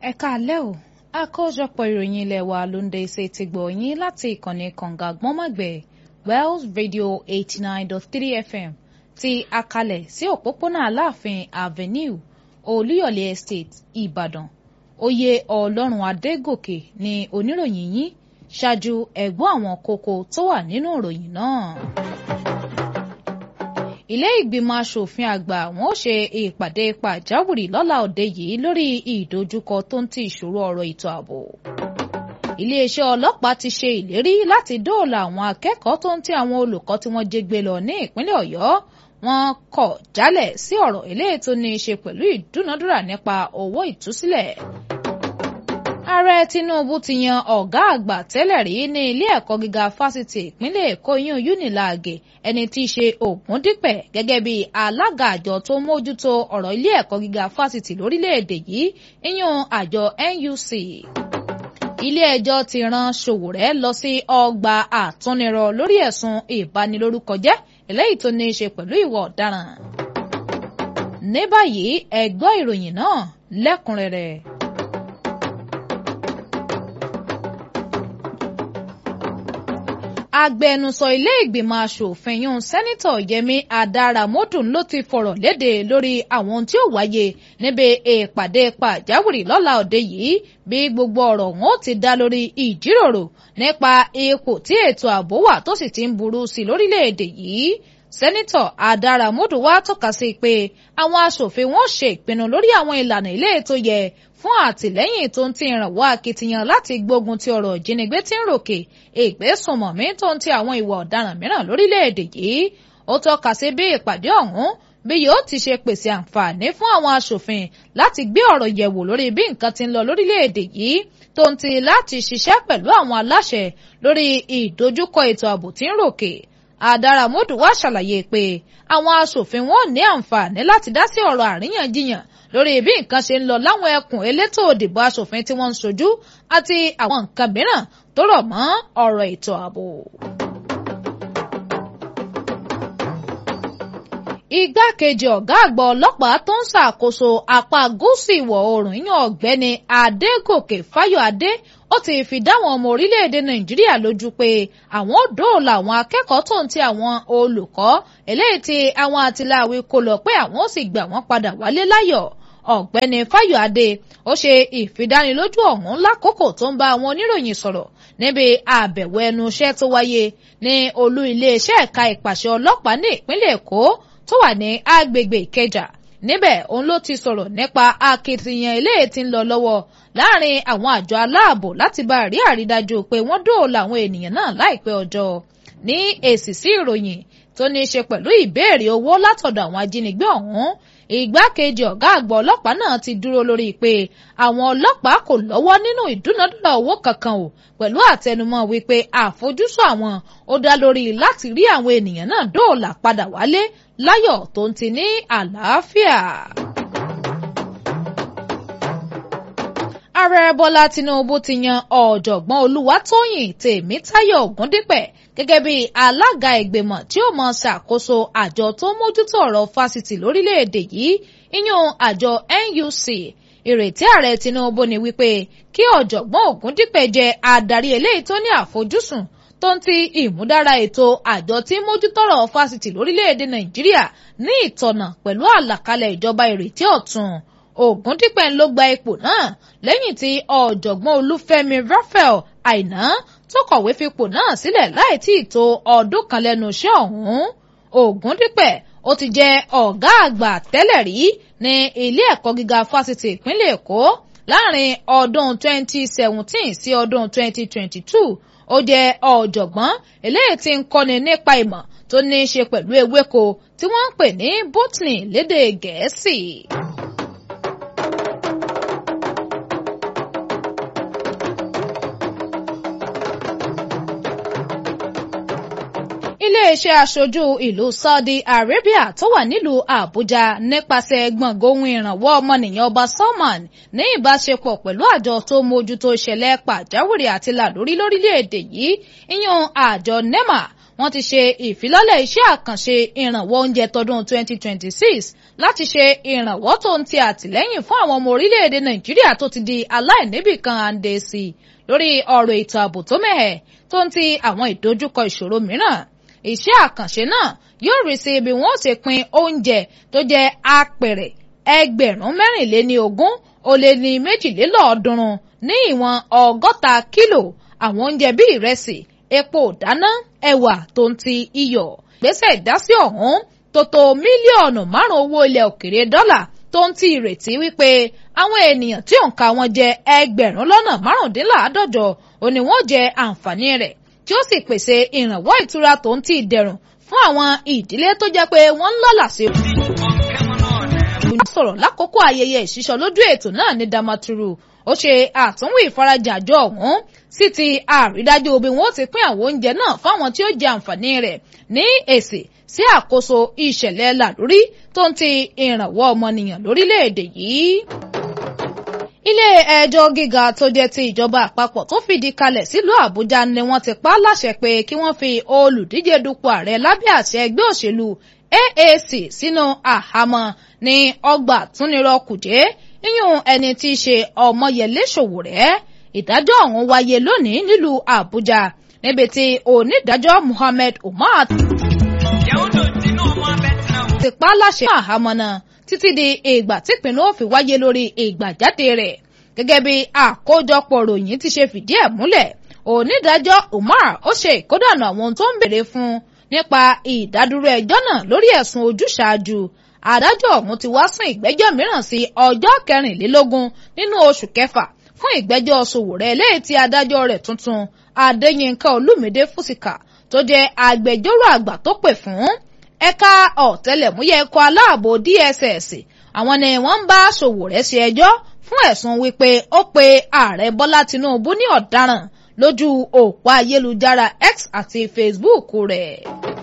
ẹ káalẹ́ o àkójọpọ̀ ìròyìn ilé wa ló ń dé ṣe ti gbọ̀ yín láti ìkànnì kànga gbọ́nmọ̀gbẹ̀ Wells Radio eighty nine dot three FM ti akalẹ̀ sí òpópónà Aláàfin Avenue Olúyọ̀lé Estate Ìbàdàn oyè Ọlọ́run Adégòkè ni oníròyìn yín ṣáájú ẹ̀gbọ́n àwọn kókó tó wà nínú ìròyìn náà ilé ìgbìmọ̀ asòfin àgbà wọn ó ṣe ìpàdé pàjáwìrì lọ́la òde yìí lórí ìdojúkọ tó ń ti ìṣòro ọ̀rọ̀ ètò ààbò. iléeṣẹ́ ọlọ́pàá ti ṣe ìlérí láti dóòlà àwọn akẹ́kọ̀ọ́ tó ń ti àwọn olùkọ́ tí wọ́n jí gbé lọ ní ìpínlẹ̀ ọ̀yọ́ wọn kọ̀ jálẹ̀ sí ọ̀rọ̀ eléyìí tó ní í ṣe pẹ̀lú ìdúnadúrà nípa owó ìtúsílẹ̀ ààrẹ tinubu ti yan ọ̀gá àgbà tẹ́lẹ̀ rí ní ilé ẹ̀kọ́ gíga fásitì ìpínlẹ̀ èkó yún unilag ẹni tí í ṣe ògúndípẹ̀ gẹ́gẹ́ bí alága àjọ tó mójútó ọ̀rọ̀ ilé ẹ̀kọ́ gíga fásitì lórílẹ̀‐èdè yìí yíyún àjọ nuc ilé ẹjọ́ ti rán Sowore lọ sí ọgbà àtúnirọ̀ lórí ẹ̀sùn ìbanilórúkọjẹ́ eléyìí tó ní í ṣe pẹ̀lú ìwà ọ̀daràn ní báyìí ẹ gbọ́ ìròyìn náà lẹ́kùnrẹ́rẹ́. agbẹnusọ ilé ìgbìmọ̀ asòfin yún sẹ́nitọ̀ yẹmi adaramodu ló ti fọ̀rọ̀ léde lórí àwọn tí ó wáyé níbi ìpàdé pàjáwìrì lọ́la òde yìí bí gbogbo ọ̀rọ̀ wọn ó ti dá lórí ìjíròrò nípa ipò tí ètò ààbò wà tó sì ti ń burú sí lórílẹ̀‐èdè yìí sẹ́nitọ̀ adaramodu wá tọ́ka sí pé àwọn asòfin wọn ṣe ìpinnu lórí àwọn ìlànà ilé ètò yẹ fún àtìlẹ́yìn tó ń ti ìrànwọ́ akitiyan láti gbógun ti ọ̀rọ̀ ìjínigbé tí ń ròkè ìgbésùnmọ̀mí tó ń ti àwọn ìwà ọ̀daràn mìíràn lórílẹ̀‐èdè yìí ó tọ́ka sí bí ìpàdé ọ̀hún bí yóò ti ṣe pèsè àǹfààní fún àwọn aṣòfin láti gbé ọ̀rọ̀ yẹ̀wò lórí bí nǹkan ti ń lọ lórílẹ̀‐èdè yìí tó ń ti láti ṣiṣẹ́ pẹ̀lú àwọn aláṣẹ lórí ìdojúkọ ètò ààbò tí ń ròkè Àdàràmọ́dù wá ṣàlàyé pé àwọn aṣòfin wọn ò ní àǹfààní láti dá sí ọ̀rọ̀ àríyànjiyàn lórí bí nǹkan ṣe ń lọ láwọn ẹkùn elétò òdìbò aṣòfin tí wọ́n ń ṣojú àti àwọn nǹkan mìíràn tó rọ̀ mọ́ ọ̀rọ̀ ètò ààbò. igbákejì ọ̀gá àgbà ọlọ́pàá tó ń ṣàkóso apá gúúsù ìwọ̀ oòrùn yan ọ̀gbẹ́ni adégòkè fáyọ̀adé ó ti fi dáwọn ọmọ orílẹ̀-èdè nàìjíríà lójú pé àwọn ò dóòlà àwọn akẹ́kọ̀ọ́ tó ń ti àwọn olùkọ́ eléyìí tí àwọn àtìláwí kó lọ pé àwọn ó sì gbà wọ́n padà wálé láyọ̀ ọ̀gbẹ́ni fáyọ̀adé ó ṣe ìfidánilójú ọ̀hún lákòókò tó ń bá àwọn oníròyìn sọ̀rọ̀ níbi àbẹ̀wò ẹnu iṣẹ́ tó wáyé ní olú iléeṣẹ́ ẹ̀ka ìpàṣẹ ọlọ́pàá ní ìpínlẹ̀ èkó tó wà ní agbègbè ìkẹjà níbẹ̀ òun ló ti sọ̀rọ̀ nípa akitiyan eléyìí tí ń lọ lọ́wọ́ láàrin àwọn àjọ aláàbò láti bá rí àrídájú pé wọ́n dóòlà àwọn ènìyàn náà láìpẹ́ ọjọ́ ní èsì sí ìròyìn tó ní í ṣe pẹ̀lú ìbéèrè owó látọ̀dọ̀ àwọn ajínigbé ọ̀hún ìgbákejì ọ̀gá àgbà ọlọ́pàá náà ti dúró lórí pé àwọn ọlọ́pàá kò lọ́wọ́ nínú ìdúnadúrà owó kankan o pẹ̀lú àtẹnumọ́ wípé àfojúsùn àwọn ó dá lórí láti rí àwọn ènìyàn náà dóòlà padà wálé láyọ̀ tó ń ti ní àlàáfíà. ààrẹ bọ́lá tinubu ti yan ọ̀jọ̀gbọ́n olúwatóyìn tèmítáyọ̀ ògúndípẹ̀ gẹ́gẹ́ bí alága ìgbìmọ̀ tí ó mọ ṣàkóso àjọ tó mójútó ọ̀rọ̀ fásitì lórílẹ̀‐èdè yìí ìyún àjọ NUC ìrètí ààrẹ tinubu ni wípé kí ọ̀jọ̀gbọ́n ògúndípẹ̀ jẹ́ adarí eléyìí tó ní àfojúsùn tó ń ti ìmúdára ètò àjọ tí mójútọ́rọ̀ fásitì lórílẹ̀‐èdè nàìjíríà ní ìtọ̀nà pẹ̀lú àlàkalẹ̀ ìjọba ìrètí ọ̀tun Ògúndípẹ̀ ló gba ipò náà lẹ́yìn tí ọ̀jọ̀gbọ́n Olúfẹ́mi Raphael Àìná tó kọ̀wé fipò náà sílẹ̀ láì tí ì tó ọdún kan lẹ́nu iṣẹ́ ọ̀hún Ògúndípẹ̀ ó ti jẹ́ ọ̀gá àgbà tẹ́lẹ̀ rí ní ilé ẹ̀kọ́ gíga fásitì ìpínlẹ̀ Èkó láàrin ọdún 2017 sí ọdún 2022 ó jẹ́ ọ̀jọ̀gbọ́n eléyìí tí ń kọ́ni nípa ìmọ̀ tó ní í ṣe pẹ̀lú ewéko tí wọ́n ń pè ní botany lédè Gẹ̀ẹ́sì. iléeṣẹ́ aṣojú ìlú Saudi Arabia tó wà nílùú Àbújá nípasẹ̀ gbọ̀ngàn ohun ìrànwọ́ ọmọnìyàn ọba Salman ní ìbáṣepọ̀ pẹ̀lú àjọ tó mójútó ìṣẹ̀lẹ̀ pàjáwìrì àti làlórí lórílẹ̀‐èdè yìí ìyẹn àjọ NEMA wọ́n ti ṣe ìfilọ́lẹ̀ iṣẹ́ àkànṣe ìrànwọ́ oúnjẹ tọdún 2026 láti ṣe ìrànwọ́ tó ń ti àtìlẹ́yìn fún àwọn ọmọ orílẹ̀-èdè nàìjíríà tó ti di aláìníbìkan àǹdè sí lórí ọ̀rọ̀ ètò ààbò tó mẹ́hẹ̀ tó ń ti àwọn ìdojúkọ ìṣòro mìíràn iṣẹ́ àkànṣe náà yóò rí sí ibi wọ́n ṣe pín oúnjẹ tó jẹ́ apẹ̀rẹ̀ ẹgbẹ̀rún mẹ́rìnléní ogún ó lé ní méjìlélọ́ọ̀ọ́dúnrún ní ìwọ̀n ọgọ́ta kílò àwọn oúnjẹ bíi ìrẹsì epo ìdáná ẹ̀wà tó ń ti iyọ̀ gbèsè ìdásí ọ̀hún tó tó mílíọ̀nù márùn owó ilẹ̀ òkèrè dọ́là tó ń ti ìrètí wípé àwọn ènìyàn tí òǹkà wọn jẹ ẹgbẹ̀rún lọ́nà márùndínláàádọ́jọ ò ní wọ́n jẹ àǹfààní rẹ̀ tí ó sì pèsè ìrànwọ́ ìtura tó ń ti ìdẹ̀rùn fún àwọn ìdílé tó jẹ́ pé wọ́n ń lọ́lá sí sọ̀rọ̀ lákòókò ayẹyẹ ìṣísọ lójú ètò náà ní Damaturu ó ṣe àtúnwò ìfarajìn àjọ ọ̀hún sí ti àrídájú bí wọ́n ti pín àwọn oúnjẹ náà fáwọn tí ó jẹ àǹfààní rẹ̀ ní èsì sí àkóso ìṣẹ̀lẹ̀ làlórí tó ń ti ìrànwọ́ ọmọnìyàn lórílẹ̀‐èdè yìí. ilé ẹjọ́ gíga tó jẹ́ ti ìjọba àpapọ̀ tó fìdí kalẹ̀ sílùú Àbújá ni wọ́n ti pa á láṣẹ pé kí wọ́n fi olùdíje dupò ààrẹ lábẹ́ àṣẹ ẹgbẹ́ òṣèlú AAC sínú àhámọ́ ní ọgbà túnirọ kùjẹ́ yíyún ẹni tí í ṣe Ọmọyẹlé Sowore ìdájọ́ ọ̀hún wáyé lónìí nílùú Àbújá níbi tí onídàájọ́ Muhammed Umar ti pa á láṣẹ àhámọ́ náà títí di ìgbà tí ìpinnu ó fi wáyé lórí ìgbàjáde rẹ̀ gẹ́gẹ́ bí àkójọpọ̀ ròyìn ti ṣe fìdí ẹ̀ múlẹ̀ onídàájọ́ Umar ó ṣe ìkódànà àwọn ohun tó ń béèrè fún nípa ìdádúró ẹjọ́ náà lórí ẹ̀sùn ojúṣàájú adájọ́ ọ̀hún ti wá sún ìgbẹ́jọ́ mìíràn sí ọjọ́ kẹrìnlélógún nínú oṣù kẹfà fún ìgbẹ́jọ́ Sowore eléyìí tí adájọ́ rẹ̀ tuntun Adéyínká Olúmídé Fúsìkà tó jẹ́ agbẹjọ́rò àgbà tó pè fún ẹ̀ka ọ̀tẹlẹ̀múyẹ́ ẹ̀kọ́ aláàbò DSS àwọn ni wọ́n ń bá Sowore ṣe ẹjọ́ fún ẹ̀sùn wípé ó pe ààrẹ Bọ́lá Tinubu ní ọ̀daràn lójú òpó ayélujára X àti Facebook rẹ̀.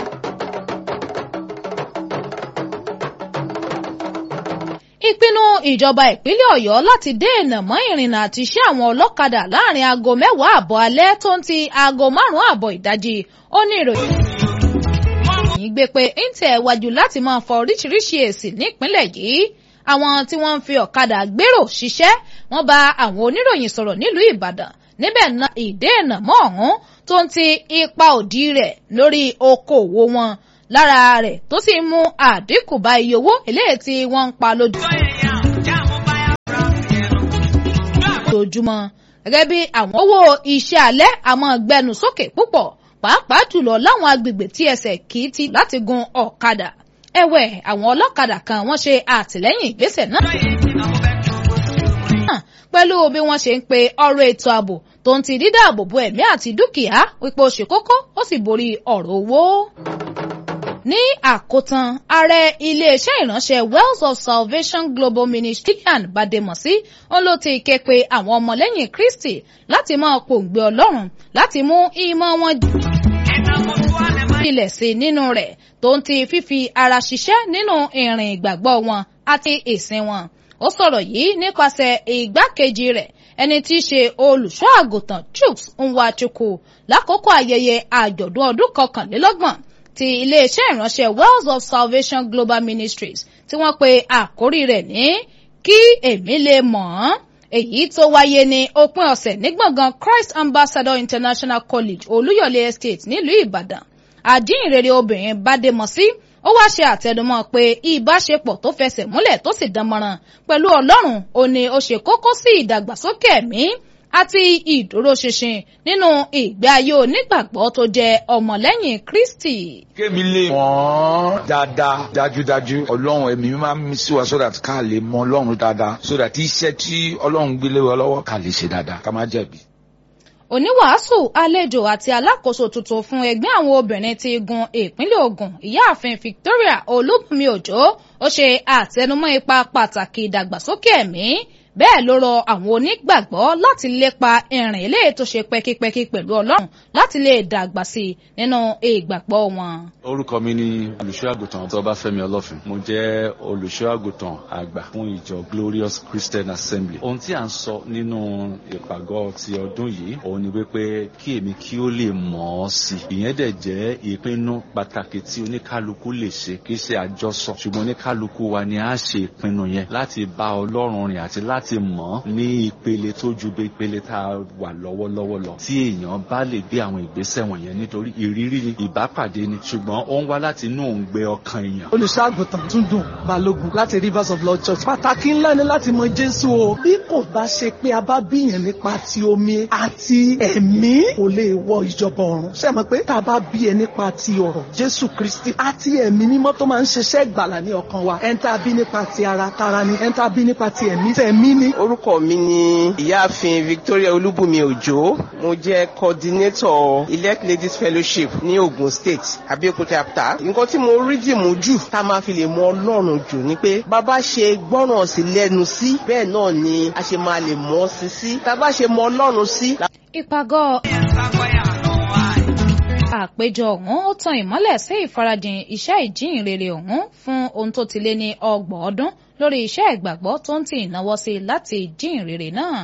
ìpinnu ìjọba ìpínlẹ̀ Ọ̀yọ́ láti dènà mọ́ ìrìnnà àti iṣẹ́ àwọn ọlọ́kadà láàrin aago mẹ́wàá àbọ̀ alẹ́ tó ń ti aago márùn-ún àbọ̀ ìdajì ó ní ìròyìn yìí gbé pé ń tẹ̀ wájú láti máa fọ oríṣiríṣi èsì nípínlẹ̀ yìí àwọn tí wọ́n ń fi ọ̀kadà gbèrò ṣiṣẹ́ wọ́n bá àwọn oníròyìn sọ̀rọ̀ nílùú Ìbàdàn níbẹ̀ náà ìdènà mọ́ ọ̀hún tó ń ti ipa òdì rẹ̀ lórí okòòwò wọn lára rẹ̀ tó sì mú àdínkù bá iye owó eléyìí tí wọ́n ń pa lójoojúmọ́ gẹ́gẹ́ bí àwọn owó iṣẹ́ alẹ́ àmọ́ gbẹnu sókè púpọ̀ pàápàá jùlọ láwọn agbègbè tí ẹsẹ̀ kì í ti láti gun ọ̀kadà ẹ̀wẹ̀ àwọn ọlọ́kadà kan wọ́n ṣe àtìlẹ́yìn ìgbésẹ̀ náà pẹ̀lú bí wọ́n ṣe ń pe ọ̀rọ̀ ètò ààbò tó ń ti dídáàbò bo ẹ̀mí àti dúkìá wípé ó ṣe kókó ó sì borí ọ̀rọ̀ owó ní àkótán ààrẹ iléeṣẹ́ ìránṣẹ́ Wells of Salvation Global Ministry and Bademosi òun ló ti ké pe àwọn ọmọlẹ́yìn Kristi láti máa pòǹgbẹ Ọlọ́run láti mú ìmọ̀ wọn ilẹ̀ sí nínú rẹ̀ tó ń ti fífi ara ṣiṣẹ́ nínú ìrìn ìgbàgbọ́ wọn àti ìsìn wọn ó sọ̀rọ̀ yìí nípasẹ̀ ìgbákejì rẹ̀ ẹni tí í ṣe olùṣọ́ àgùntàn Chuks Nwachukwu lákòókò ayẹyẹ àjọ̀dún ọdún kọkànlélọ́gbọ̀n ti iléeṣẹ́ ìránṣẹ́ Wells of Salvation Global Ministries tí wọ́n pe àkórí rẹ̀ ní kí èmi lè mọ̀ ọ́n èyí tó wáyé ní òpin ọ̀sẹ̀ ní gbọ̀ngàn Christ Ambassador International College Olúyọ̀lé Estate nílùú Ìbàdàn àdínìrere obìnrin Bádémọ̀sí ó wá ṣe àtẹnumọ́ pé ìbáṣepọ̀ tó fẹsẹ̀ múlẹ̀ tó sì dánmọ́ràn pẹ̀lú Ọlọ́run ó ní ó ṣe kókó sí ìdàgbàsókè ẹ̀mí àti ìdúróṣinṣin nínú ìgbé ayé onígbàgbọ́ tó jẹ́ ọmọlẹ́yìn Kristi. kémi lè mọ̀ dáadáa dájúdájú ọlọ́run ẹ̀mí máa ń mí sí wa so that ká lè mọ̀ ọlọ́run dáadáa so that iṣẹ́ tí ọlọ́run gbélé wa lọ́wọ́ ká lè ṣe dáadáa ká má jẹ̀bi oníwàásù àlejò àti alákòóso tuntun fún ẹgbẹ́ àwọn obìnrin ti gun ìpínlẹ̀ Ògùn ìyáàfin Victoria Olúbùnmi Òjó ó ṣe àtẹnumọ́ ipa pàtàkì ìdàgbàsókè ẹ̀mí bẹ́ẹ̀ ló rọ àwọn onígbàgbọ́ láti lépa ìrìn eléyìí tó ṣe pẹ́kípẹ́kí pẹ̀lú ọlọ́run láti lè dàgbà sí i nínú ìgbàgbọ́ wọn. orúkọ mi ni olùṣọ́ àgùntàn Tọ́báfẹ́mi Ọlọ́fin mo jẹ́ olùṣọ́ àgùntàn àgbà fún ìjọ Glorious Christian Assembly ohun tí à ń sọ nínú ìpàgọ́ ti ọdún yìí òun ni wípé kí èmi kí ó lè mọ̀ ọ́ sí i ìyẹn dẹ̀ jẹ́ ìpinnu pàtàkì tí oníkálukú lè ṣe kì í ṣe àjọsọ ṣùgbọ́n oníkálukú wa ni a ṣe ìpinnu yẹn láti bá Ọlọ́run rìn àti láti láti mọ̀ ní ìpele tó ju bí ìpele tá a wà lọ́wọ́lọ́wọ́ lọ. tí èèyàn bá lè gbé àwọn ìgbésẹ̀ wọ̀nyẹn nítorí ìrírí ni ìbápàdé ni ṣùgbọ́n ó ń wá láti inú òǹgbẹ ọkàn èèyàn. olùṣọ́àgùtàn Túndùn Balógun láti Rivers of Lord Church. pàtàkì ńlá ni láti mọ Jésù o. bí kò bá ṣe pé a bá bíyàn nípa ti omi àti ẹ̀mí kò lè wọ ìjọba ọ̀run. ṣé mọ̀ pé tá a bá bí ẹ nípa ti ọ̀rọ̀ Jésù Kristi àti ẹ̀mí mímọ́ tó máa ń ṣiṣẹ́ ìgbàlà ní ọkàn wa. ẹ̀ ń tá a bí nípa ti ara tara ni ẹ̀ ń tá a bí nípa ti ẹ̀mí tẹ̀mí ni. orúkọ mi ni ìyáàfin Victoria Olúbùnmi Òjó mo jẹ́ coordinator elect ladies fellowship ní Ogun State Abẹ́òkúta chapter nǹkan tí mo rí dìmú jù tá a máa fi lè mọ Ọlọ́run jù ni pé bàbá ṣe gbọ́ràn sí lẹ́nu sí bẹ́ẹ̀ náà ni a ṣe máa lè mọ̀ sí sí tá a bá ṣe mọ Ọlọ́run sí. ìpàgọ́ àpéjọ ọ̀hún ó tan ìmọ́lẹ̀ sí ìfarajìn iṣẹ́ ìjíhìnrere ọ̀hún fún ohun tó ti lé ní ọgbọ̀n ọdún lórí iṣẹ́ ìgbàgbọ́ tó ń tì ìnáwó sí láti jíhìnrere náà.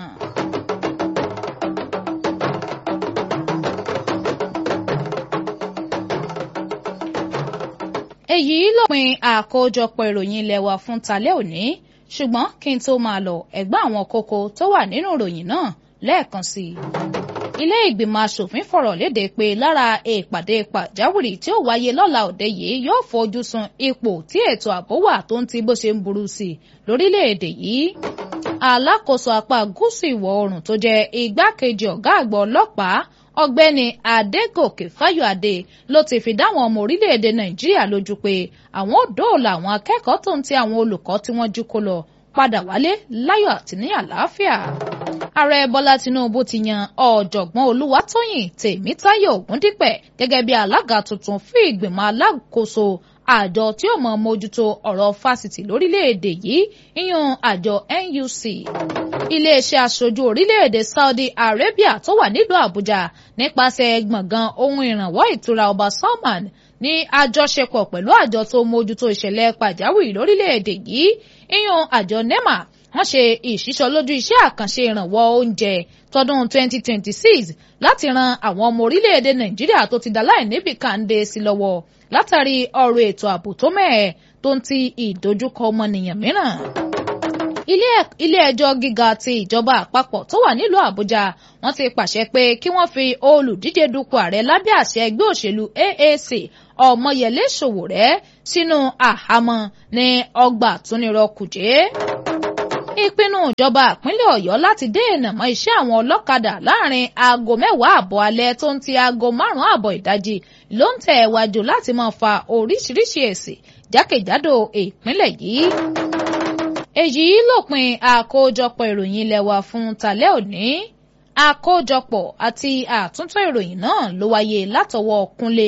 èyí lópin àkójọpọ̀ ìròyìn ilé wa fún talẹ́ òní ṣùgbọ́n kí n tó máa lọ ẹ̀gbọ́n àwọn kókó tó wà nínú ìròyìn náà lẹ́ẹ̀kan sí i ilé ìgbìmọ̀ asòfin fọ̀rọ̀ léde pé lára ìpàdé pàjáwìrì tí ó wáyé lọ́la òde yìí yóò fojú sun ipò tí ètò ààbò wà tó ń ti bó ṣe ń burú sí i lórílẹ̀‐èdè yìí. alákòóso apá gúúsù ìwọ̀ oòrùn tó jẹ́ igbákejì ọ̀gá àgbà ọlọ́pàá ọ̀gbẹ́ni adégòkè fáyọ̀adé ló ti fi dáwọn ọmọ orílẹ̀‐èdè nàìjíríà lójú pé àwọn ò dóòlà àwọn akẹ́kọ̀ọ́ tó ń ti àwọn olùkọ́ tí wọ́n jí kó lọ padà wálé láyọ̀ àti ní àlàáfíà ààrẹ bọ́lá tinubu ti yan ọ̀jọ̀gbọ́n olúwatóyìn tèmítáyọ̀ ògúndípẹ̀ gẹ́gẹ́ bí alága tuntun fún ìgbìmọ̀ alákòóso àjọ tí ó mọ mójútó ọ̀rọ̀ fásitì lórílẹ̀‐èdè yìí ìyún àjọ NUC iléeṣẹ́ aṣojú orílẹ̀‐èdè Saudi Arabia tó wà nílùú Àbújá nípasẹ̀ gbọ̀ngàn ohun ìrànwọ́ ìtura ọba Salman ní àjọṣepọ̀ pẹ̀lú àjọ tó mójútó ìṣẹ̀lẹ̀ pàjáwìrì lórílẹ̀‐èdè yìí ìyún àjọ NEMA wọ́n ṣe ìṣísọ lójú iṣẹ́ àkànṣe ìrànwọ́ oúnjẹ tọdún 2026 láti ran àwọn ọmọ orílẹ̀-èdè nàìjíríà tó ti dáláì níbì kàńdé sí lọ́wọ́ látàrí ọ̀rọ̀ ètò ààbò tó mẹ́ẹ̀ tó ń ti ìdojúkọ ọmọnìyàn mìíràn. ilé ẹjọ́ gíga ti ìjọba àpapọ̀ tó wà nílùú àbújá wọ́n ti pàṣẹ pé kí wọ́n fi olùdíje dupò ààrẹ lábẹ́ àṣẹ ẹgbẹ́ òṣèlú AAC ọmọyẹlé sowore sínú àhámọ́ ní ọgbà túnirọ kùjẹ́ ìpinnu ìjọba ìpínlẹ̀ ọ̀yọ́ láti dènà mọ́ iṣẹ́ àwọn ọlọ́kadà láàrin aago mẹ́wàá àbọ̀ alẹ́ tó ń ti aago márùn-ún àbọ̀ ìdajì ló ń tẹ̀ wájú láti máa fa oríṣiríṣi èsì jákèjádò ìpínlẹ̀ yìí. èyí lópin àkójọpọ̀ ìròyìn ilé wa fún tàlẹ́ òní àkójọpọ̀ àti àtúntò ìròyìn náà ló wáyé látọwọ́ kúnlé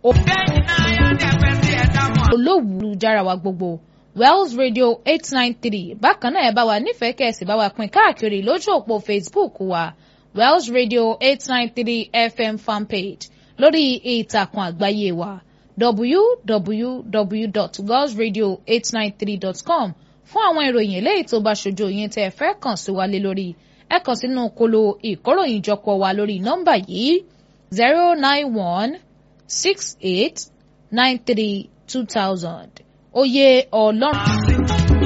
olówùú jára wa gbogbo wells radio eight nine three bákan náà ẹ bá wa nífẹ̀ẹ́ kẹ̀sì bá wa pín káàkiri lójú òpó facebook wa wells radio eight nine three fm fanpage lórí ìtàkùn àgbáyé wa www.wellsradio893.com fún àwọn ìròyìn eléyìí tó bá ṣojú yín tẹ́ ẹ fẹ́ kàn sí wa lé lórí ẹ kàn sínú kolo ìkóròyìnjọpọ̀ wa lórí nọ́mbà yìí zero nine one six eight nine three two thousand oyè ọlọ́run.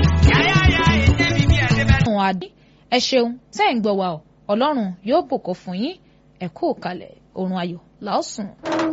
adé ẹ ṣeun tẹ́ ń gbọ́ wa ọ ọlọ́run yóò bùkún fún yín ẹ kú kalẹ̀ oorun ayọ̀ làásùn.